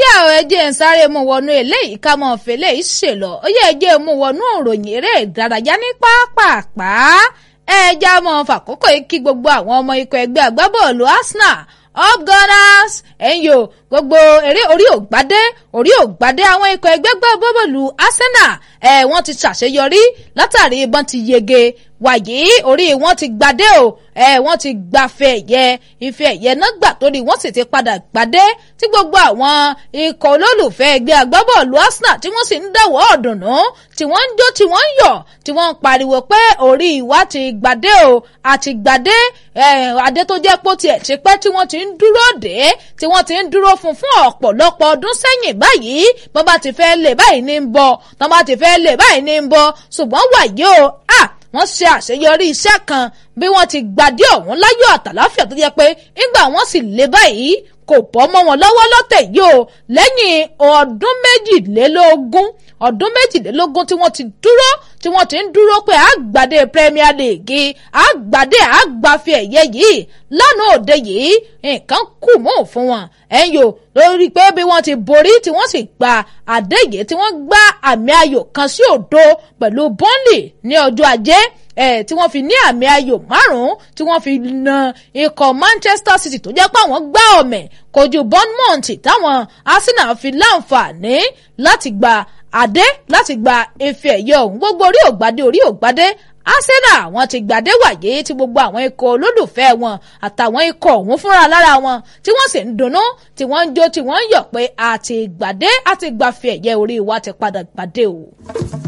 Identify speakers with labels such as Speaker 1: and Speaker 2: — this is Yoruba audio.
Speaker 1: yá ọ ẹjẹ ń sáré mú wọnú eléyìí ká mọ fẹlẹ ìṣèlọ ó yẹ ẹjẹ mú wọnú òròyìn eré ìdárayá ní pápápá ẹjẹ mọ fàkókò yìí kí gbogbo àwọn ọmọ ikọ̀ ẹgbẹ́ agbábọ́ọ̀lù Arsenal up gunners ẹ̀yìn o gbogbo eré orí ògbádé orí ògbádé àwọn ikọ̀ ẹgbẹ́ agbábọ́ọ̀lù Arsenal ẹ̀ wọ́n ti ṣàṣeyọrí látàrí ìbọn ti yege wàyí orí wọn ti gbadé o ẹ wọn ti gbafẹ́ ẹ̀yẹ ife ẹ̀yẹ náà gbà torí wọn sì ti padà gbadé tí gbogbo àwọn ikọ̀ olólùfẹ́ ẹgbẹ́ agbábọ́ọ̀lù Arsenal tí wọ́n sì ń dáwọ́ ọ̀dùnnú tí wọ́n ń jó tí wọ́n ń yọ̀ tí wọ́n ń pariwo pé orí wa ti gbadé o àti gbadé adé tó jẹ́ pé ó tiẹ̀ ti pẹ́ tí wọ́n ti ń dúró dé tí wọ́n ti ń dúró fún fún ọ̀pọ̀lọpọ̀ ọdún sẹ́yìn báyìí bọ́n bá ti fẹ́ lè báyìí ní ń bọ̀ tọ́n bá ti fẹ́ lè báyìí ní ń bọ̀ ṣùgbọ́n wàyí o ah wọ́n ṣe àṣeyọrí iṣẹ́ kan bí wọ́n ti gbadé ọ̀hún láyọ̀ àtàláfíà tó jẹ́ pé nígbà wọ́n sì lé báyìí kò bọ́ mọ́ wọn lọ́wọ́ lọ́tẹ̀ yìí o lẹ́yìn ọdún méjìlélógún ọdún méjìlélógún tí wọ́n ti dúró tí wọ́n ti ń dúró pé àgbàdé Premier League àgbàdé àgbàfi ẹ̀yẹ yìí lánàá òde yìí nǹkan kù mọ́ fún wọn ẹ̀yìn o lórí pé bí wọ́n ti borí tí wọ́n sì gba àdéhìí tí wọ́n gbá àmì ayò kan sí òdo pẹ̀lú Burnley ní ọjọ́ ajé ẹ̀ tí wọ́n fi ní àmì ayò márùn-ún tí wọ́n fi na ikọ̀ Manchester City tó jẹ́ pé àwọn gbá ọ̀mẹ̀ kojú Bournemouth táwọn Arsenal fi láǹfààní láti gba àdé láti gba ife ẹ̀yẹ ọ̀hún gbogbo orí ògbádé orí ògbádé Arsenal wọn ti gbàdé wàyé tí gbogbo àwọn ikọ̀ olólùfẹ́ wọn àtàwọn ikọ̀ ọ̀hún fúnra lára wọn tí wọ́n sì ń dunnú tí wọ́n ń jó tí wọ́n ń yọ̀ pé àti gbàdé àti gbàfẹ́ ẹ̀yẹ orí wa ti padà gbàdé o.